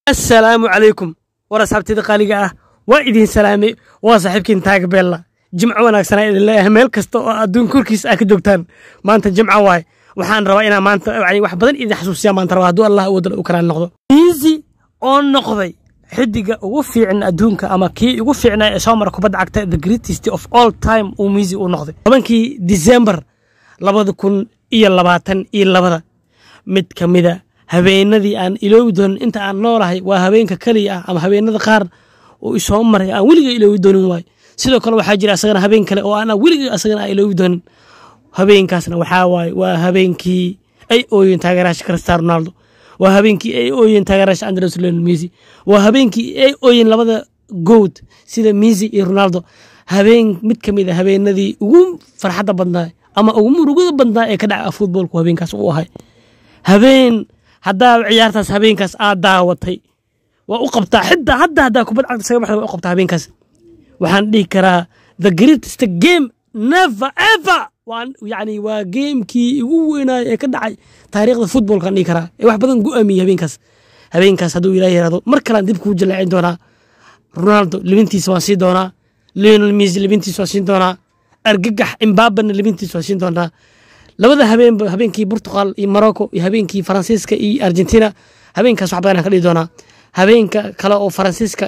assalaamu calaykum war asxaabtida qaaliga ah waa idin salaamay waa saaxiibkiin taaga beella jimco wanaagsanaa idin leeyahay meel kasta oo adduun korkiisa aa ka joogtaan maanta jimco waaye waxaan rabaa inaan maanta yani wax badan idin xasuusiya maanta rabaa hadduu allah awoodala u karaan noqdo miisi oo noqday xidiga ugu fiican adduunka ama kii ugu fiicnaa ee soo mara kubadda cagta the greatest of all time uu miisi u noqday tobankii disembar labada kun iyo labaatan iyo labada mid ka mida habeenadii aan iloobi doonin inta aan noolahay waa habeenka keliya ah ama habeenada qaar oo isoo maray aan weliga iloobi doonin waay sidoo kale waxaa jira asagana habeen kale oo aan weliga asagana aan iloobi doonin habeenkaasna waxaa waaye waa habeenkii ay ooyeen taageeraasha cristiano ronaldo waa habeenkii ay ooyeen taageeraasha andres lionel messi waa habeenkii ay ooyeen labada good sida messi iyo ronaldo habeen mid ka mid a habeenadii ugu farxadda badnaa ama ugu murugada badnaa ee ka dhaca futboolku habeenkaas uu ahay habeen haddaa ciyaartaas habeenkaas aad daawatay waa u qabtaa xitaa hadda haddaa kubad cagta isaga baxda waa u qabtaa habeenkaas waxaan dhihi karaa the greatest game never ever waan yani waa geemkii ugu weynaayo ee ka dhacay taariikhda futbolkaan dhihi karaa ee wax badan go'aamiyey habeenkaas habeenkaas hadduu ilaah yirahdo mar kalean dib kuu jalaacin doonaa ronaldo libintiisa waan siin doonaa lionel messi libintiisa waan siin doonaa argagax imbabana libintiisa waan siin doonaa labada habeenba habeenkii portugal iyo morocco iyo habeenkii faransiiska iyo argentina habeenkaas wax badan ka dhihi doonaa habeenka kale oo faransiiska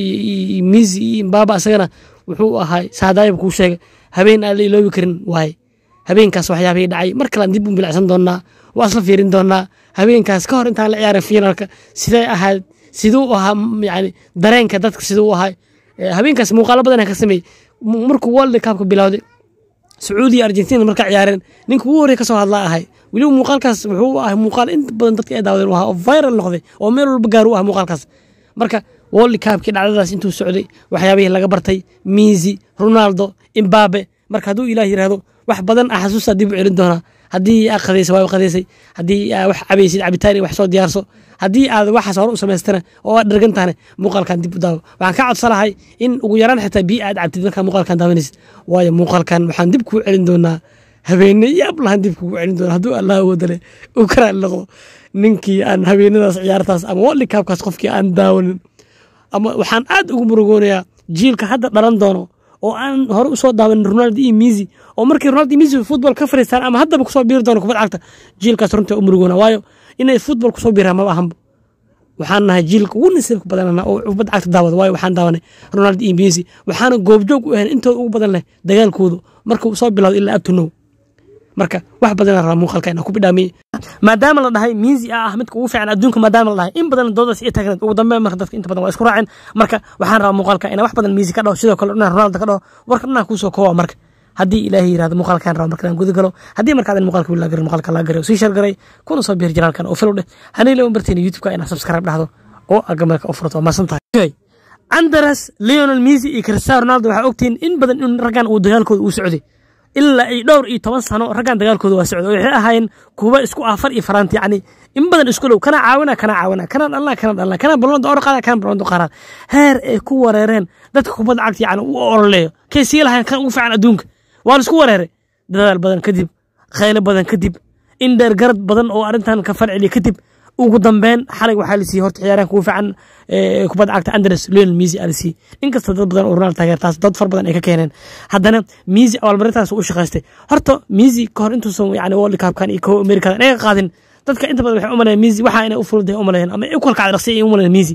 iyo misi iyo imbaba isagana wuxuu ahay saadaayib kuu sheegay habeen aan la iloobi karin waaye habeenkaas waxyaabihii dhacay mar kalean dib u bilacsan doonaa waa isla fiirin doonaa habeenkaas ka hor intaan la ciyaarin finaalka sidee ahayd siduu ahaa yani dareenka dadka siduu ahay habeenkaas muuqaalo badan ka sameeyey markuu world cupka bilowday sacuudiya argentina markaa ciyaareen ninka ugu horrey ka soo hadlaa ahay weliba muuqaalkaas wuxuu ahay muuqaal inta badan dadka ay daawadeen ahaa oo viral noqday oo meel walba gaar u ah muuqaalkaas marka world cupkii dhacdadaas intuu socday waxyaabihii laga bartay misi ronaldo imbabe marka hadduu ilaah yiraahdo wax badan ah xasuusta dib u celin doonaa haddii aa qadaysay waa qadaysay haddii aa wax cabaysid cabitaan iyo wax soo diyaarso haddii aad waxaas hore u samaystana oo aad dhargan tahane muuqaalkan dib u daawo waxaan ka codsanahay in ugu yaraan xitaa biyo aad cabtid markaa muuqaalkan daawanaysid waayo muuqaalkan waxaan dib kuu celin doonaa habeene yaab lahan dib kugu celin doona hadduu allah wadale uu karaan noqdo ninkii aan habeenadaas ciyaartaas ama world cupkaas qofkii aan daawanin ama waxaan aad ugu murugoonayaa jiilka hadda dhalan doono oo aan hore usoo daawanin ronaldo iyo misi oo markii ronaldo iyo misi futbol ka fariistaan ama haddaba kusoo biiri doono kubad cagta jiilkaas runtii u murugoona waayo inay futbol kusoo biiraan maba ahanba waxaan nahay jiilka ugu nasiibka badanana oo kubad cagta daawada waayo waxaan daawanay ronaldo iyo misi waxaana goobjoog u ahayn intooda ugu badan leh dagaalkoodu markuu soo bilowdo ilaa abtunow marka wax badan rabaa muuqaalka inaan ku bidhaamiye maadaama la dhahay miisi ah ah midka ugu fiican adduunka maadaama la dhahay in badan doodaas iyo taagneed ugu dambeyn marka dadka inta badan waa isku raaceen marka waxaan rabaa muuqaalka inaan wax badan miisi ka dhaho sidoo kale inaan ronaldo ka dhaho warka dhanaa kuusoo koowa marka haddii ilaahay yirahdo muuqaalkaan raba marka inaan guda galo haddii markaadan muuqaalka wili lagarin muuqaalka laga garay oo sii shargaray kuna soo biir janaalkan oo filow dheh hanay lama barteen youtubeka inaad subscribe dhahdo oo agamarka u furto waa maasan tahay andres leonel misi iyo cristiano ronaldo waxaa ogtihiin in badan in raggan uu dagaalkooda uu socday ilaa ay dhowr iyo toban sano raggan dagaalkooda waa socday waxay ahaayeen kuwa isku afar iyo faraanti yani in badan isku dhow kana caawina kana caawina kana dhalna kana dhalna kana balonda or qaada kana balonda qaaraan heer ay ku wareereen dadka kubadda cagta yani u ololeeyo kay sii lahayn kan ugu fiican adduunka waa la isku wareeray dadaal badan kadib khaylo badan kadib in dheer garad badan oo arrintan ka falceliya kadib ugu dambeyn xalay waxaa la siiyey horta ciyaaryahanka ugu fiican kubadda cagta andres lionel misi aa la siiyey inkasta dad badan oo ronaldo taageertaas dad far badan ay ka keeneen haddana misi abaalmarintaas u shaqaystay horta misi ka hor intuusan yani world cupkan iyo kow amerikadan ay ka qaadin dadka inta badan waxay umalayeen misi waxa inay u furuday umalayeen ama u kalkacda dhaqsi ay umalayeen misi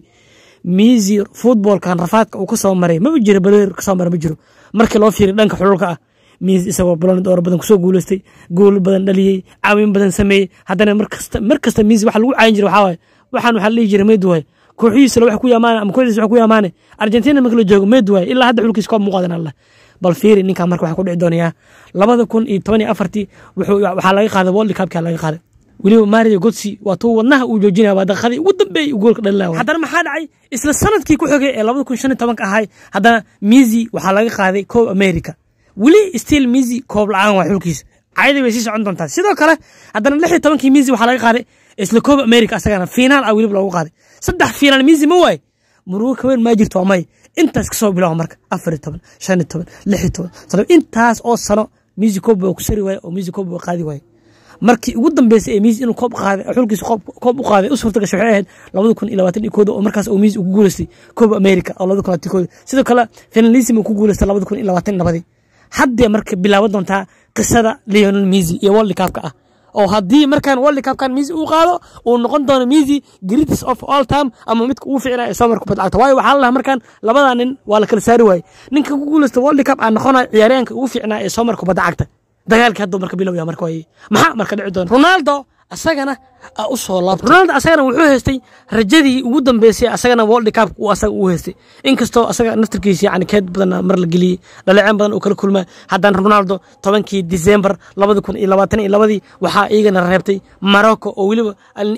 misi futbolkan rafaadka uu ka soo maray ma jiro baleer ka soo maray ma jiro markii loo fiiriy dhanka xululka ah miis isagoo balon door badan kusoo guuleystay gool badan dhaliyey caawin badan sameeyey haddana markasta mar kasta miis waxa lagu caayin jiray waxaa waaye waxaan waxaa la dhihi jiray meed waaye kooxihiisa wax ku yaamaane ama kooxdiisa wax ku yaamaane argentina marka la joogo meed waaye ilaa hadda xulkiisa koob muuqaadan allah bal fiiri ninkan marka waxaa ku dhici doonayaa labada kun iyo toban iyo afartii waxaa laga qaaday world cupka laga qaaday weliba mario gotsi waa tuu wadnaha uu joojinaya waa daqiiqadii ugu dambeeyey uu goolka dhalilaa haddana maxaa dhacay isla sanadkii ku xogay ee labada kun shan iyo tobanka ahay haddana misi waxaa laga qaaday koob america weli still misi koob la-aan waa xulkiisa cayadii way sii socon doontaa sidoo kale haddana lix iyo tobankii misi waxaa laga qaaday isla koob america asagana fiinaal ah weliba loogu qaaday saddex fiinaal misi ma waaye murugo kaweyn maa jirto waa may intaas kasoo bilaaba marka afar iyo toban shan iyo toban lix iyo toban todoba intaas oo sano misi koob waa ku sari waaye oo misi koob waa qaadi waaye markii ugu dambeysay ee miisi inuu koob qaaday xulkiisa koob u qaaday u suurta gashay waxay ahayd labada kun iyo labaatan iyo kooda oo markaas uu miisi ugu guuleystay kooba america oo labada kun labaatan kooda sidoo kale finalism uu ku guuleystay labada kun iyo labaatan iyo labadii haddee marka bilaaban doontaa qisada leonel misi iyo world cupka ah oo haddii markaan world cupkan misi uu qaado uu noqon doono misi greatest of all time ama midka ugu ficnaa ee soo kubad cagta waayo waxaa lalahaa markaan labadaa nin waa la kala saari waaye ninka ku guuleysta world cup aa noqonaya ciyaaryaanka ugu ficnaa ee soo kubadda cagta dagaalkii hadduu marka bilowya marka waaye maxaa marka dhici doona ronaldo asagana u soo laabtay ronaldo asagana wuxuu haystay rajadii ugu dambeysay asagana world cup uu asaga u haystay inkastoo asaga naftarkiisa yani keed badan mar la geliyey dhaleceen badan uu kala kulma haddana ronaldo tobankii december labada kun iyo labaatan iyo labadii waxaa iyagana reebtay morocco oo weliba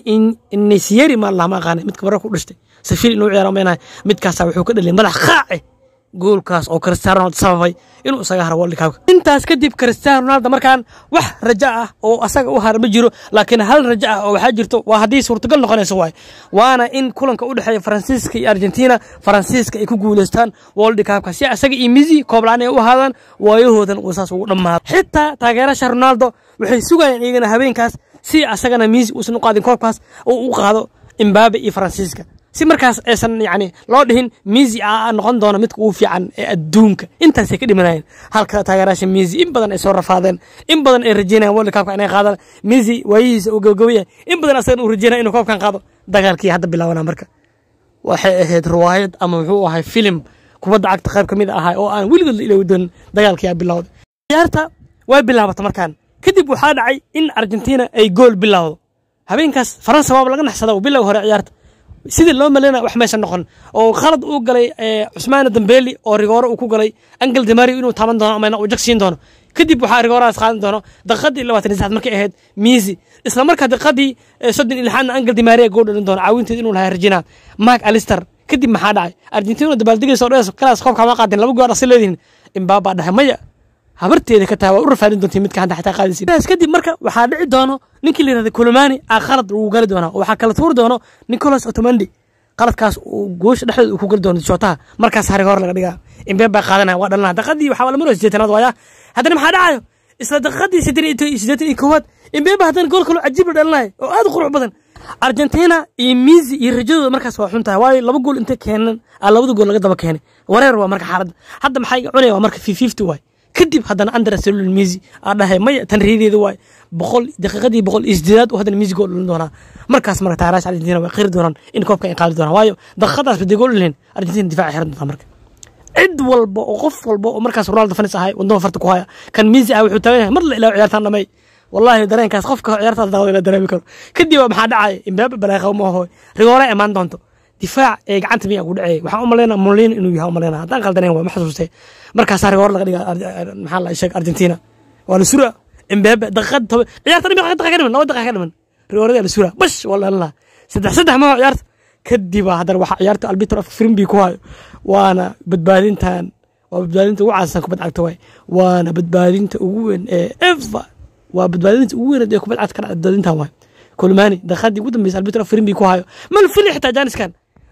nesiyeri maa laha ma aqaanay midka morocco u dhashtay safiir inuu ciyaaro meenahay midkaasa wuxuu ka dhaliyay madax qaace goolkaas oo cristiano ronaldo sababay inuu isaga haro world cupka intaas kadib cristiano ronaldo markaan wax rajo ah oo asaga u hara ma jiro laakiin hal rajo ah oo waxaa jirto waa haddii suurtagal noqonayso waay waana in kulanka u dhexeeya faransiiska iyo argentina faransiiska ay ku guuleystaan world cupka si asaga iyo misi kooblaan ay u ahaadaan waayahoodan uu saas ugu dhammaado xitaa taageerasha ronaldo waxay sugayaan iyagana habeenkaas si asagana misi uusan u qaadin koobkaas oo u qaado imbabe iyo faransiiska si markaas aysan yani loo dhihin misi a noqon doono midka ugu fiican ee adduunka intaasay ka dhimanayeen halka taageeraasha misi in badan ay soo rafaadeen in badan ay rajeynayaan world cupka inay qaadaan misi waayihiisa uu gabagabaya in badan asagan uu rajeynaya inuu koobkan qaado dagaalkii hadda bilaabanaa marka waxay ahayd riwaayad ama muxuu ahay filim kubadda cagta qayb ka mid ahaa oo aan weligood la iloowi doonin dagaalkii aa bilowday ciyaarta way bilaabata markaan kadib waxaa dhacay in argentina ay gool bilowdo habeenkaas faransa waaba laga naxsada bilow hore ciyaarta sidii loo maleyna wax meesha noqon oo khalad uu galay cusmaane dambeeli oo rigoore uu ku galay angel demario inuu taaban doono ama uu jag siin doono kadib waxaa rigoorahaas qaadan doono daqiiqadii labaatan iyo saxad markay ahayd miisi isla markaa daqiiqadii soddon iyo lixaadna angel demaria goo dhalin doono caawinteed inuu lahaa rajina mark alister kadib maxaa dhacay argentina dabaaldegaysa oo dhees kalaas koobka ma qaadin laba goor asi leedihin imbaabaa dhahay maya habarteeda ka tahay waa u rafaadin doontii midka hadda xataa qaadaysin kadib marka waxaa dhici doono ninkii la yirahda kulomani aa qalad uu gali doonaa oo waxaa kala tuuri doono nicolas otomandi qaladkaas uu goosha dhexdeeda uu ku gali doono jootaha markaas harig hore laga dhigaa imbeen baa qaadanaya waa dhalana daqiiqadii waxaa la maraya sideetanaad waaya haddana maxaa dhacayo isla daqiiqadii siddeetan iyo koowaad imbeen baa haddana gool kaloo cajiib la dhalinaya oo aad u qurux badan argentina iyo misi iyo rajadooda markaas waa xun tahay waayo laba gool intay keenan aa labada gool laga daba keenay wareer waa marka xaaladda hadda maxaa iga cunaya waa marka fifty waay kadib haddana andres selul misi aa dhahay maya tan riideeda waay boqol daqiiqadii boqol iyo sideedaad uu haddana misi gool dhalin doonaa markaas marka taaraasha argentina way qiri doonaan in koobka ay qaadi doonaan waayo daqiiqadaas baday gool dhalin argentina difaaca xiran doontaa marka cid walba oo qof walba oo markaas ronaldo fanis ahay wadama farta ku haya kan misi ah wuxuu taagan yahay mar la ilaawo ciyaartaan dhamay wallahi dareenkaas qofka ciyaartaas daawada la dareemi karo kadib maxaa dhacaya imbaaba balaaqa ma aho rigoore imaan doonto difaac ee gacanta miyaa ku dhacay waxaan u malaynaa molino inuu yahay u malaynaa haddaan qaldaneen waa ma xasuustay markaasaa rigoore laga dhiga maxaa la sheeg argentina waa la sura imbaaba daqiiqad toban ciyaarta dhimi daqiiqa ka dhiman laba daqiiqa ka dhiman rigoorada la sura bash waa dhalinaa saddex saddex ma ciyaarta kadib haddana waxaa ciyaarta albitro of frimbi ku hayo waana badbaadintan waa badbaadinta ugu caansan kubad cagta waay waana badbaadinta ugu weyn ee eva waa badbaadinta ugu weyneed ee kubad cagta ka dhacda badbaadintan waay kulmaani daqiiqadii ugu dambeysa albitro of frimbi ku hayo mal fili xitaa jaaniskan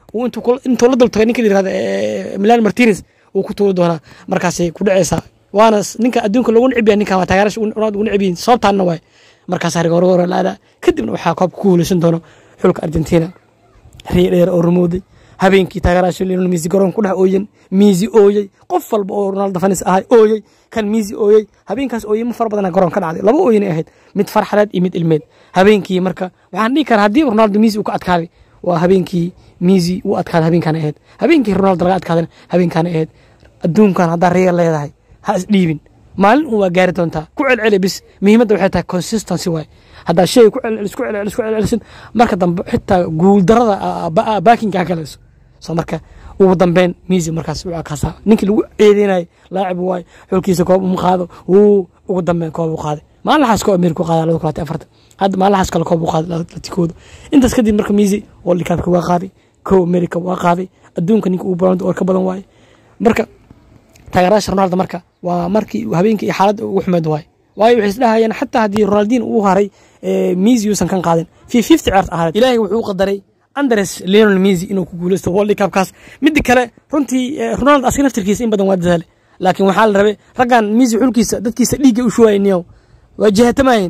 intuu la dultagay ninka la yirahda milan martinez wuu ku tuuri doonaa markaasay ku dhaceysaa waana ninka adduunka loogu necib yahay ninkan waa taageerasha ugu necib yihiin sababtaanna waay markaasaa rigoorgoora la aadaa kadibna waxaa koobka ku guuleysan doono xulka argentina riyo dheer oo rumowday habeenkii taageeraasha lionel misi garoon ku dhex ooyen misi ooyey qof walba oo ronaldo fanis ahay ooyey kan misi ooyey habeenkaas ooyey ma fara badana garoon ka dhacday laba ooyinay ahayd mid farxadeed iyo mid ilmeed habeenkii marka waxaan dhihi karaa haddii ronaldo misi uu ka adkaaday waa habeenkii misi uu adkaaday habeenkaan ahayd habeenkii ronaldo laga adkaadana habeenkaan ahayd adduunkan haddaa reer leedahay ha isdhiibin maalin un waa gaari doontaa ku celceli bis muhiimadda waxay tahay consistency waay haddaa shay ku celcelis ku celcelis ku celcelisin marka dambe xitaa guuldarada baakinka ha galayso soo marka ugu dambeyn misi markaas uu akaasaa ninkii lagu ceedeynayay laacib waay xulkiisa koob uma qaado wuu ugu dambeyn koob u qaaday maalinlaxaas koob amerika u qaaday laba kulaati afartan hadda maalinlaxaas kale koob u qaaday latikooda intaas kadib marka misi world cupka waa qaaday kow america waa qaaday adduunka ninka ugu badan oo ka badan waaye marka taageeraasha ronaldo marka waa markii habeenkii iyo xaaladda ugu xumeed waay waayo waxay isdhahayeen xataa haddii ronaldin uu haray misi yuusan kan qaadin fi fifty ciyaart ahayd ilaahay wuxuu u qadaray andres leonel misi inuu ku guuleysto world cupkaas midda kale runtii ronaldo asiga naftirkiisa in badan waa dadaale laakiin waxaa la rabay raggan misi xulkiisa dadkiisa dhiigga u shuwaayeen niyow waa jihatamayeen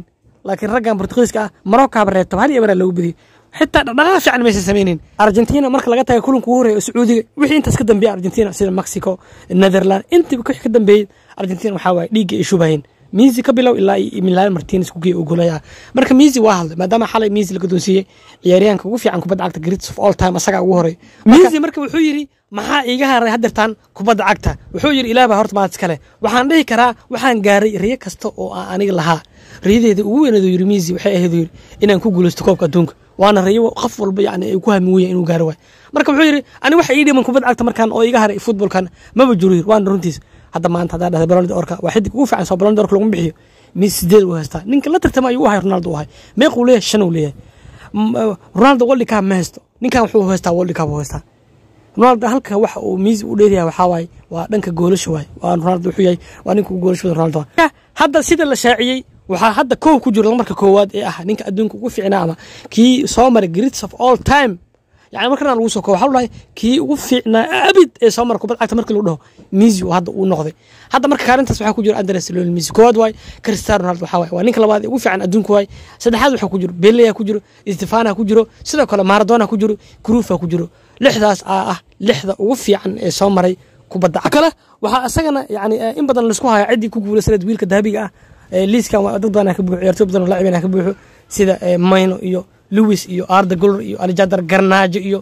laakiin raggan bortugiiska ah maroccoaba reebto hal iyo maraa lagu badiyey xitaa dhaqdhaqaaq fiican maysan samaynin argentina marka laga taga kulanka ugu horreeya oo sacuudiga wixii intaas ka dambeeya argentina sida mexico netherland intiiba wixii ka dambeeyey argentina waxaa waaye dhiigga ay shubaheen miisi ka bilow ilaa milan martines ku geey ogolay ah marka miisi waa hadlay maadaama xalay miisi la gadoonsiiyey ciyaaryahanka ugu fiican kubadda cagta greats of all time asagaa ugu horey miisi marka wuxuu yidhi maxaa iiga haray hadeertaan kubadda cagta wuxuu yidhi ilaah baa horta maad iskale waxaan dhihi karaa waxaan gaaray riyo kasta oo aan aniga lahaa riyadeeda ugu weyneedu yidhi miisi waxay ahayd yidhi inaan ku guulaysto koobka adduunka waana riyo qof walba yani ay ku hami weya inuu gaaro waay marka wuxuu yidhi ani waxa ii dhiman kubadda cagta markaan oo iga haray futbolkan maba jiro yidhi waana runtiis hadda maanta haddaa dhahday balonida orka waa xidig ugu fiican soo balonida orka lagu bixiyo miis sideed uu haystaa ninka la tartama ayuu u ahay ronaldo u ahay meequu leeyahay shan uu leeyahay ronaldo world cup ma haysto ninkan wuxuu haystaa world cup uu haystaa ronaldo halka waxa uu miis u dheeryahay waxaa waaye waa dhanka goolasha waaye waa ronaldo wuxuu yahay waa ninka ugu goolasha badan ronaldo hadda sida la shaaciyey waxaa hadda koow ku jiro marka koowaad ee ah ninka adduunka ugu fiicnaa ama kii soo maray greats of all time yani markana lagu soo koobo waxaa lahay kii ugu fiicnaa abid ee soo mara kubad cagta markii lagu dhaho misi hadda uu noqday hadda marka kaalintaas waxaa ku jiro andres lionel misi koowaad waay cristiano ronaldo waxaa waay waa ninka labaad ee ugu fiican adduunka waay saddexaad waxaa ku jiro beleya ku jiro stefana ku jiro sidoo kale maradona ku jiro crufa ku jiro lixdaas aa ah lixda ugu fiican ee soo maray kubadda cagta kale waxaa isagana yani in badan laisku haya ciddii ku guulaysaneed wiilka dahabiga ah liiskan waa dad badan ka buuxo ciyaartoy badan oo laacibina ka buuxo sida mayno iyo lewis iyo arda golor iyo alexander garnaajo iyo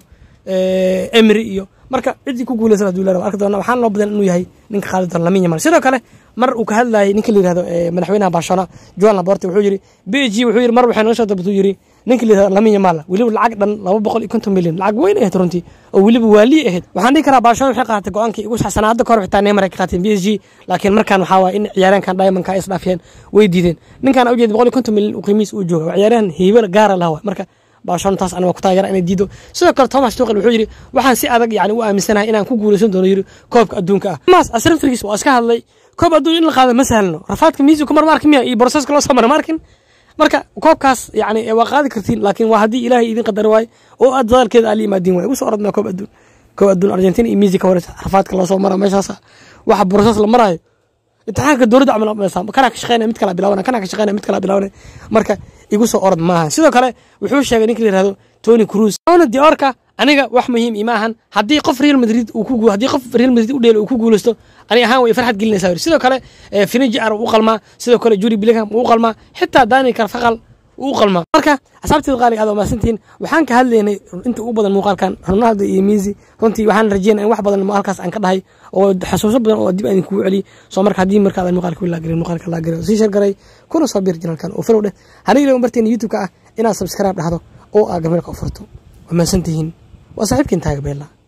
emry iyo marka ciddii ku guulaysan haduu leeyahay arki doona waxaan loo badan inuu yahay ninka qaadi doona lamin yamal sidoo kale mar uu ka hadlayay ninka la yirahdo madaxweynaha barcelona joan laporte wuxuu yiri b g wuxuu yiri mar waxay noo soo dabatuu yiri ninka la yirahdo lamin yamal weliba lacag dhan laba boqol iyo konton milyan lacag weyn ahayd runtii oo weliba waaliye ahayd waxaan dhihi karaa barcelona waxay qaadatay go-aankii ugu saxsanaa hadda kahor xitaa neymar ay ka qaateen b s g laakiin markaan waxaa waaya in ciyaaryahankan diamondka ay isdhaafiyeen way diideen ninkaan ujeed boqol iyo konton milyan uu qiimihiis uu jooga waa ciyaaryahan hiibo gaara laha marka barcelona taas aniga ku taageera inay diido sidoo kale thomas tuchel wuxuu yidhi waxaan si adag yani u aaminsanahay inaan ku guulaysan doono yiri koobka adduunka ah mas asrafrigiis waa iska hadlay koob adduun in la qaado ma sahlno rafaadka miisi kumar ma arkin miya iyo broseska loo soo mara ma arkin marka koobkaas yani waa qaadi kartiin laakiin waa haddii ilaahay idin qadari waayo oo aad dadaalkeeda aa la yimaadiin waay ugu soo orodnaa koob adduun koob adduun argentina iyo miisi ka horeysa rafaadka loo soo mara meeshaas waxa broses la marayo imtixaanka dowladda camal meesa kanaa ka shaqeynaya mid kala bilaawana kanaa ka shaqeynaya mid kala bilaawana marka igu soo orod maaha sidoo kale wuxuu sheegay ninka la yirahdo tony cruz ona diorka aniga wax muhiim ima ahan haddii qof real madrid uu ku haddii qof real madrid u dheelo uu ku guulaysto ani ahaan way farxad gelinaysaa sidoo kale finiji ar u qalmaa sidoo kale juri billingham uu qalmaa xitaa daniel carfaqal uu qalmaa marka asxaabteeda qaaliga aad maasantihiin waxaan ka hadlaynay inta ugu badan muuqaalkan ronaldo iyo miisi runtii waxaan rajeynaya in wax badan halkaas aan ka dhahay oo xasuuso badan oo dib aan kugu celiy soo marka haddii markaad muuqaalka wilaa garin muuqaalka laa garin sii shargaray kuna soo bir janalkan oo follow dheh haniga ilaga barteena youtube-ka ah inaad subscribe dhahdo oo aa gameelka u furto waa maasantihiin waa saaxiibkiin taaga beella